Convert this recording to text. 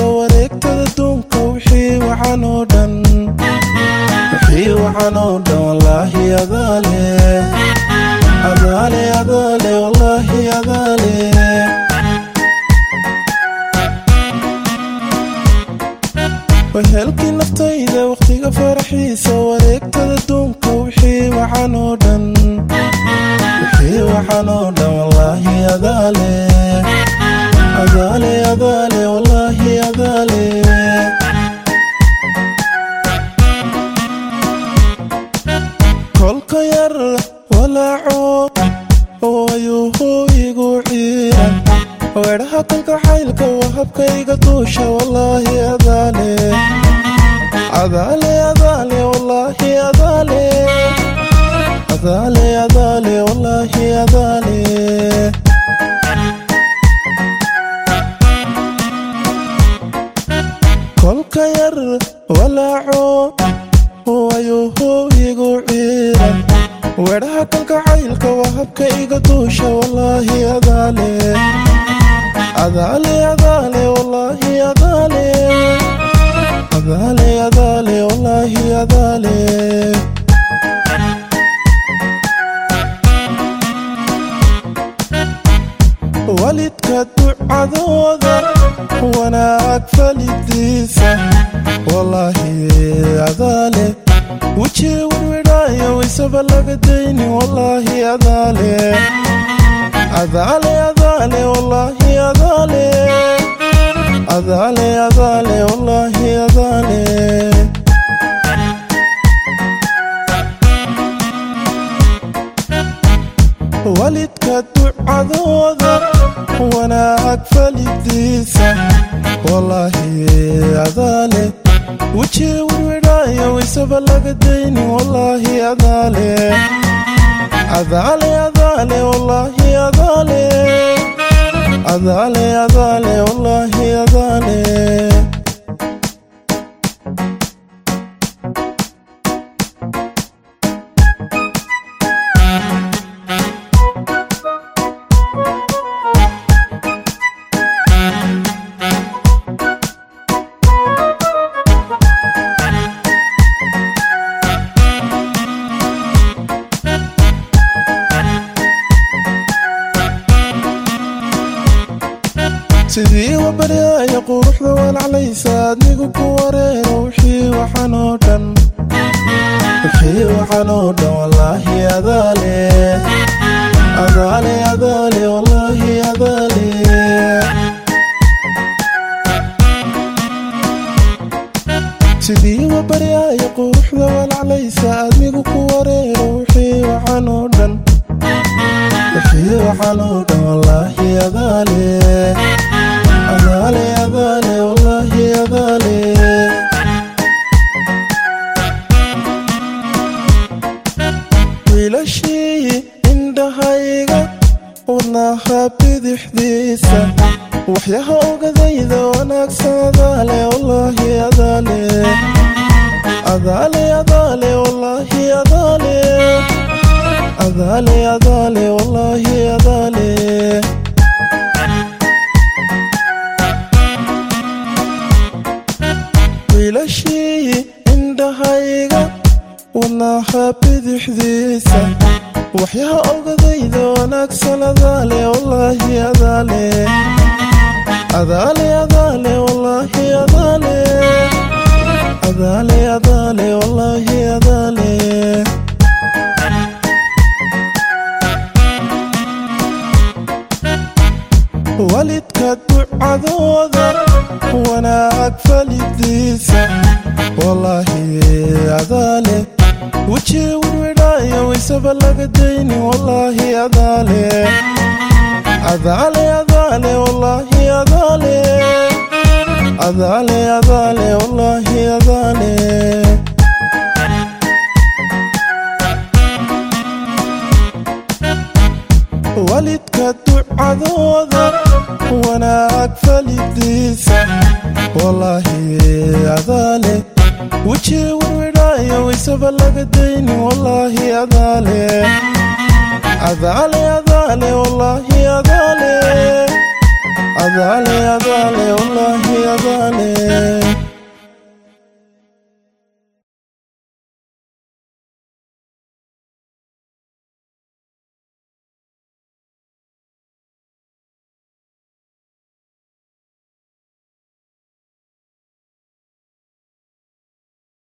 wareegtada duunka wixii waxaan oo dhan wixii waxaan oo dhan wallaahi adaale adaale adaale wallaahi adaale wehelkii naftayda wakhtiga faraxiisa wareegtada duunka wixii waxaan oo dhan wixii waxaan oo dhan wallaahi adaale adaale adaale wallaahi adaale kolka yar walaaco wayuhu igu ciiran weedhaha kolka xaylka waa habkayga duusha wallaahi adaale adaale adaale wallaahi adaale adaale adaale wallaahi adaale kolka yar walaaco wayuhu igu ciiran weedhaha kolka caylka waa habkayga duusha wallaahi adaale adaale adaale wallaahi adaale adaale adaale wallaahi adaale walidka ducadooda wanaag falidiisa wallaahi adaale weji wirwidhaayo isaba laga dayni wallaahi adaale adaale adaale wallaahi adaale adaale adaale wallaahi adaale walidka ducadooda wanaag falidiisa wallaahi adaale weji wirwidhaayo isaba laga dayni wallaahi adaale adaale adaale wallaahi adaale adaale adaale wallaahi adaale sidii wabaryaaya quruxda walaclaysa adnigu ku wareero wixii waxaan oo dhan wixii waxaan oo dhan wallaahi adaale adaale adaale wallaahi adaale sidii wabaryaaya quruxda walaclaysa adnigu ku wareero wixii waxaan oo dhan wixii waxaan oo dhan wallaahi adaale adaale adaale wallaahi adaale wiilashii indhahayga wadnaha bidixdiisa waxyaha ogadayda wanaagsan adaale wallaahi adaale adaale adaale wallaahi adaale adaale adaale wallaahi adaale wiilashii indhahayga wadnaha bidixdiisa waxyaha ogadayda wanaagsan adaale wallaahi adaale adaale adaale wallaahi adaale adaale adaale wallaahi adaale walidka ducadooda wanaag falidiisa wallaahi adaale weji wirwidhaayo isaba laga dayni wallaahi adaale adaale adaale wallaahi adaale adaale adaale wallaahi adaale walidka ducadooda wanaag falidiisa wallaahi adaale weji wirwidhaayo isaba laga dayni wallaahi adaale adaale adaale wallaahi adaale adaale adaale wallaahi adaale